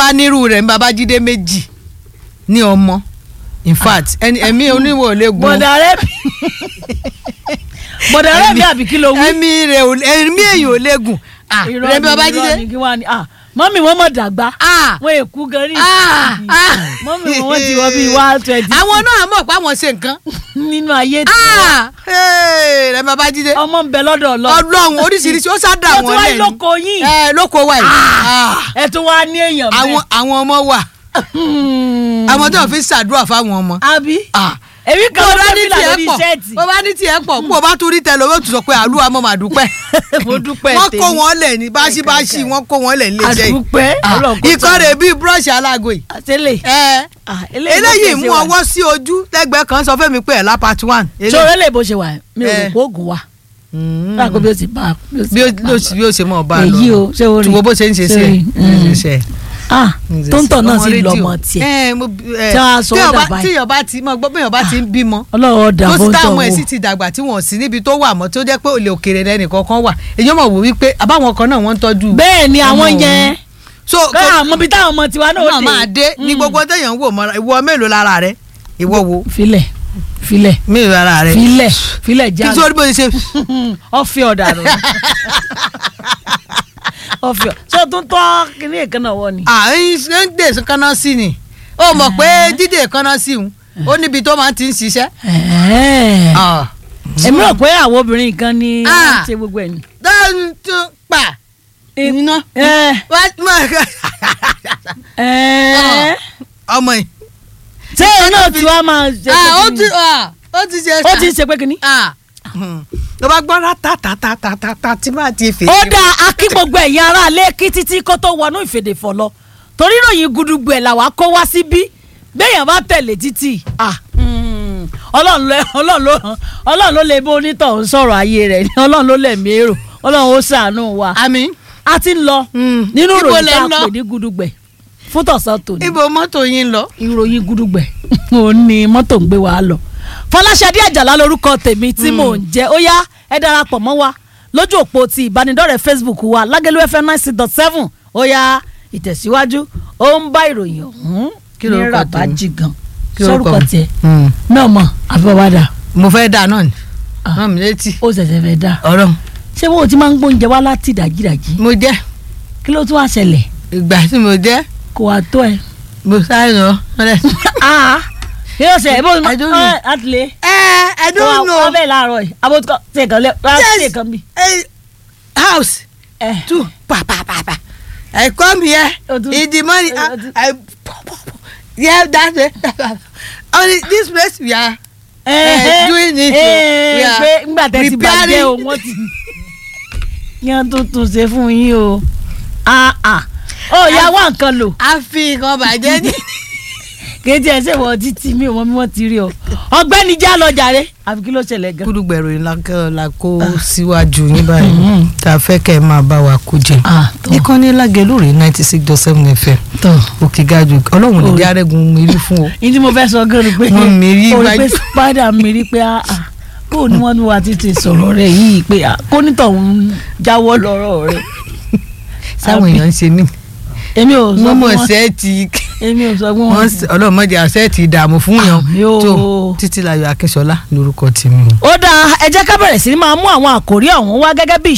bá nírú rẹ̀ ní babájídé méjì ní ọmọ in fact ẹni ẹ̀mí oníwò lè gun bọ̀dà rẹ bí bọ̀dà rẹ bí àbí kí ló wí. ẹ̀mí rẹ̀ ò ẹ̀mí èyàn ò lè gùn ah irọ́ rẹ̀ ni bí babájídé irọ́ ni kí wọ́n á ní ah mọ́mì wọ́n mọ̀ dàgbà ah wọ́n èkú gan ní ah ah mọ́mì wọ́n ti wọ́n bíi one twenty àwọn náà mọ̀ pé àwọn ṣe nǹkan nínú ayé tí ah hey, rẹ̀ bí babájídé ọmọ ń bẹ lọ́dọ̀ ọlọ́run ọlọ́run oríṣiríṣi ó sá dà ó tún wọ́n wá lẹ́nu lóko yín ẹ lóko wa yìí Ah, ẹ tún wá ní èèyàn àwọn àwọn ọmọ wà àwọn tó ń fi ṣàdúrà fáwọn ọmọ àbí Ah, èmi kan bó ló bá fẹ́ ní fìlà tiẹ̀ lórí pọ̀ ṣẹ́ẹ̀tì bó bá ní tiẹ̀ pọ̀ bó bá tún rí tẹ̀lé owó tún sọ pé àlúwa mọ̀ máa dúpẹ́ mo dúpẹ́ wọ́n tèmi kó wọn lẹ̀ ní báṣibáṣi wọ́n kó wọn lẹ̀ ní iléeṣẹ́ yìí àdúpẹ́ Ah, Ọlọ́run kó ikọ́ rẹ̀ bíi búrọ́ọ̀ṣì alágo yìí àtẹlẹ ẹ eléyìí mú ọwọ́ sí ojú lẹ́gbẹ̀ẹ́ kan sọ fẹ́mi pé ẹ̀ lá part one. ṣòro eléyìí bó ṣe wà mi ò rò Eh. pé oògùn wà Mm. láàkó bí ó ti bá a bí ó bí ó sì- bí ó ṣe mọ̀ bá a lọ èyí o ṣé o rí tùwọ́ bó ṣe ń ṣe sí ẹ̀ Sorry. ń ṣe sí ẹ̀ ah tó ń tọ̀ náà Ọmọ sì lọ rédíò. ọmọ tiẹ̀ ẹ mo ẹ Tí wọ́n á sọ tí ọ́ ọba- dà báyìí. tí ọba ti mọ gbọ́ bí ọba ti ń bímọ ọlọ́run ọ̀dà tó bó sì ń tọ̀ táwọn ẹ̀ wò sì ti dàgbà tí wọ́n sí níbi tó wà mọ́ tó jẹ́ pé olè òkèrè lẹ́nìkan kan wà èyàn mọ̀ wò wípé àbáwọn kan náà wọ́n ń tọ́jú bẹ́ẹ̀ ni àwọn ọmọ yẹn so káà àmọ́ bí táwọn ọmọ tiwa náà náà máa dé ní gbogbo téèyàn ń wò mọ́ra ìwọ mélòó lára rẹ ìwọ wo filẹ̀ filẹ̀ mélòó lára rẹ filẹ̀ filẹ̀ kí jáde sórí bó ṣe ṣe ọ̀fẹ́ ọ̀dà rẹ̀ ọ̀fẹ́ ṣé o tún tọ́ kíní ìkànnà wọ ni. àyìn ṣe ń dè kánná sí ni ó mọ̀ pé dídè kánná sí òun ó níbi tó máa ti ń ṣiṣẹ́. Ẹ̀ẹ́. Ah. èmi rò pé àwọn obìnrin kan ní Ah. wọ́n ṣe gbogbo ẹ̀ ni. dáhùn tún pa iná Ẹ̀ẹ́. Ẹ̀ẹ́. ọmọ yìí. ṣé ẹ náà tí wàá máa ṣe Ah, ó pé ti kíní? ah, ó ti ṣe ó ti ń ṣe pé kíní. tó bá gbọ́ rátàtàtàtàtà tí máa ti fèsì. ó dáa akí gbogbo ẹ̀yin ará ilé kí títí kó tó wọnú ìfèdèfọ̀ lọ torí ròyìn gudugbù ẹ̀ làwa kó wá síbí béèyàn bá tẹ̀lé títì ah, mm, ọlọ́run ló- ọlọ́run ló- ọlọ́run ló lè bó onítọ̀hún sọ̀rọ̀ ayé rẹ̀ ni ọlọ́run ló lẹ̀mí èrò ọlọ́run ó ṣàánú wa àmì a ti ń lọ Mm. nínú Ibo ìròyìn lẹ tá a ń lọ? pè ní gudugbẹ̀ fún tọ̀sán tòní ibo mọ́tò yín lọ. ìròyìn gudugbẹ̀ òun ni mọ́tò ń gbé wa lọ fọláṣadé àjàlá lórúkọ tèmi tí mò ń jẹ́ ó yá ẹ darapọ̀ mọ́ wa lójú òpó ti ìbánidọ́rẹ̀ẹ́ facebook wa lágẹ̀lú fm nine six dot seven ó yá ìtẹ̀síwájú ó ń bá ìròyìn ọ̀hún Kí ní lorúkọ rabaji gan Kí lorúkọ sórúkọ mi? tiẹ̀ Mm. náà mọ̀ àfọwádà mo fẹ́ dà náà ni Ah. rán mi létí ó ṣẹ̀ṣẹ̀ fẹ́ dá ọ̀rọ̀ ṣé wọn ò ti máa ń gbóúnjẹ wá láti dàjídàjí mo jẹ́ kí ló tún wá ṣẹlẹ̀ ìgbà tí mo jẹ́ kò wá tó ẹ. mo sáré lọ. kí ló ṣe ẹ bó I don't know. àtìlẹ́ ẹ I don't know wọ́n bẹ́ẹ̀ láàárọ̀ yìí abótúkọ̀ tí èkán lẹ́ Yes. tí èkán bí. Eh, house ẹ two pa pa pa pa I come here O tún- in the morning o- o tún- I, I yeah that way only this place we are ẹ doing it, ẹ we are pé ńgbà tẹ́ ti bàjẹ́ preparing. o wọ́n ti yan tuntun ṣe fún yín o ah ah ó yà wá nǹkan lò a fi nǹkan bàjẹ́ ní. kéde ẹ ṣe wọ títí mi ò mọ bí wọ́n ti rí o ọ̀gbẹ́ni já lọ jàre àfi kí ló ṣẹlẹ̀ gan. kúdùgbẹ̀rù ìlàkẹ́ la kó síwájú yín báyìí tá a fẹ́ kẹ́ ẹ máa bá wa kó jẹ. ah tó ìkànnì lágẹ̀lú rèé ninety six dot seven fm tó. òkè gajù ọlọ́run ní Orí. diarẹ́gun mérí fún o. ní tí mo fẹ́ sọ gan ni pé Wọ́n mérí o rí wájú. pé spider mérí pé ah ah kó ní wọ́n ní wàá tètè sọ̀rọ̀ rẹ̀ yìí pé ah kó nítọ̀hún jáwọ́ lọ́rọ̀ rẹ̀. sáwọn èèyàn ń ṣe mí èmi ò sọ wọ́n fún mọ̀ wọn sẹ́ẹ̀tì èmi ò sọ fún wọ́n wọn. s- ọlọ́run mọ̀jẹ̀ àṣẹ́ẹ̀tì ìdààmú fún yàn Àmì o. tó títí láyọ̀ akínṣọlá lórúkọ tèmi o. ó dáa ẹ jẹ́ ká bẹ̀rẹ̀ sí ní máa mú àwọn àkòrí ọ̀hún wá gẹ́gẹ́ bí